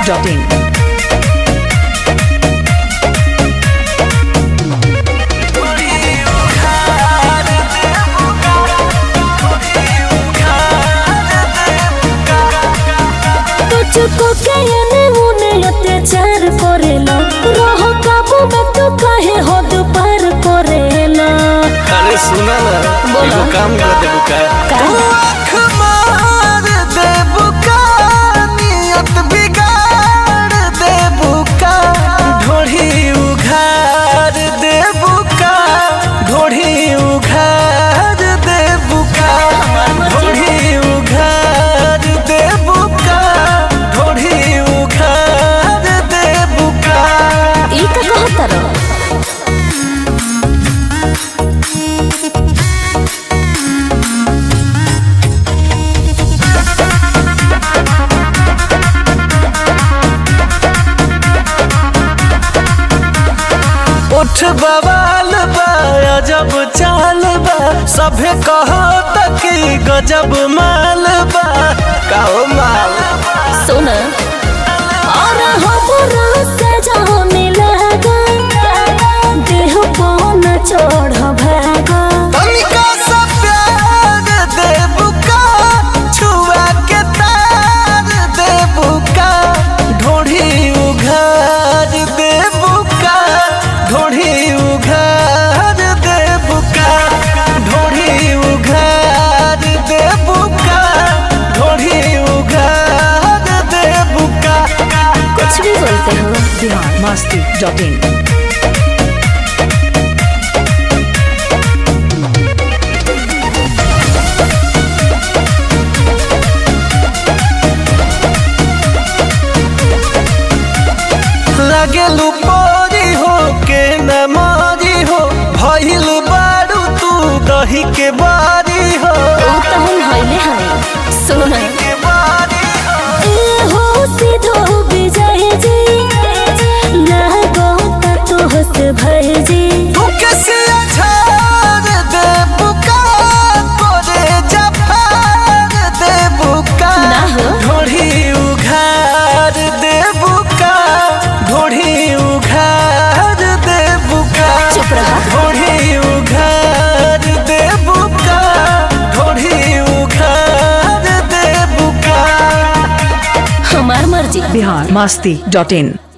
masti.in. तुझको के एने उने अत्याचार करेला रह काबू में तू काहे हद पार करेला अरे सुना ना बोला। एगो काम कर दे बुका का? तू आँख मार दे बुका नियत बिगाड़ दे बुका ढोढ़ी उघार दे बुका ढोढ़ी उघार दे बुका ढोढ़ी उघार दे बुका ढोढ़ी उघार दे बुका ई का कहतर उठ बवाल बा अजब चाल बा सभे कहो तक गजब माल बा काओ माल सुन और हमरा से जाने लगा देह पौन चढ़ भागा तनिका सा प्यार दे बुका छुआ के तार दे बुका ढोढ़ी उघार दे बुका ढोढ़ी उघार दे बुका ढोढ़ी उघार दे बुका ढोढ़ी उघार दे बुका कुछ भी बोलते हो Bihar masti.in. लगेलू पोरी हो के न मारी हो भइल बारू तू दही के बारी हो ऊ तो हम हइले हई सुन के बारी हो ए हो सीधो विजय जी लागो त तोहस भय जी तू कैसे अछार दे बुका तोरे जफार दे बुका ना हो। ढोढ़ी उघार दे बुका ढोढ़ी उघार दे बुका चुप रहा। ढोढ़ी उघार दे बुका ढोढ़ी उघार दे बुका हमार मर्जी Bihar masti.in.